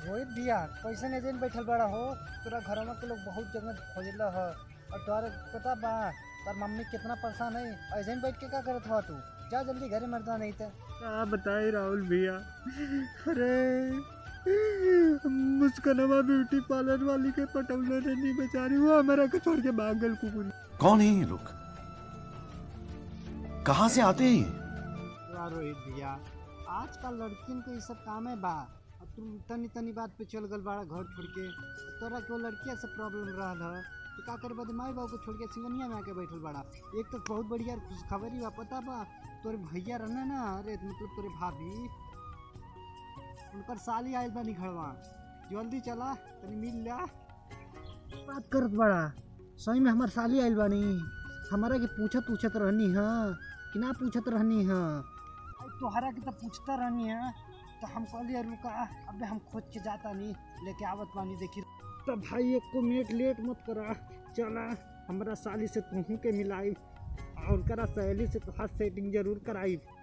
रोहित भैया कैसे एजेंट बैठल बड़ा हो तोरा घरवा के लोग बहुत जगह खोजला ह और तोहरे पता बा तार मम्मी कितना परेशान है एजेंट बैठ के क्या करत हुआ तू जा जल्दी घरे मरदा नहीं तो क्या बताए राहुल भैया अरे मुस्कनवा ब्यूटी पार्लर वाली के पटौले ने नहीं बेचारी वो हमारा के छोड़ के भाग गल कुकुर कौन है ये लोग कहाँ से आते हैं ये वाह रोहित भैया आजकल लड़कियन को ये सब काम है बा अब तुम तनी तनी बात पे चल गल बाड़ा घर छोड़ के तोरा के वो लड़किया से प्रॉब्लम रहल है तो का करे बदे माई बाबू को छोड़ के सिवनिया में आके बैठल बाड़ा एक तो बहुत बढ़िया खुशखबरी बा पता बा तोरे भैया रहना ना अरे मतलब तोरे भाभी उनकर साली आयल बा निखड़वा जल्दी चला तनी मिल ला बात करत बड़ा सही में हमार साली आयल बानी हमारा के पूछत पूछत रहनी हाँ कि ना पूछत रहनी हाँ अब तोहरा के तो पूछता रहनी है तो हम कहलिए रुका अबे हम खोज के जाता नहीं लेके आवत पानी देखी तो भाई एक को मिनट लेट मत करा चला हमरा साली से तुहू के मिलाई और करा सहेली से तो हाथ सेटिंग जरूर कराई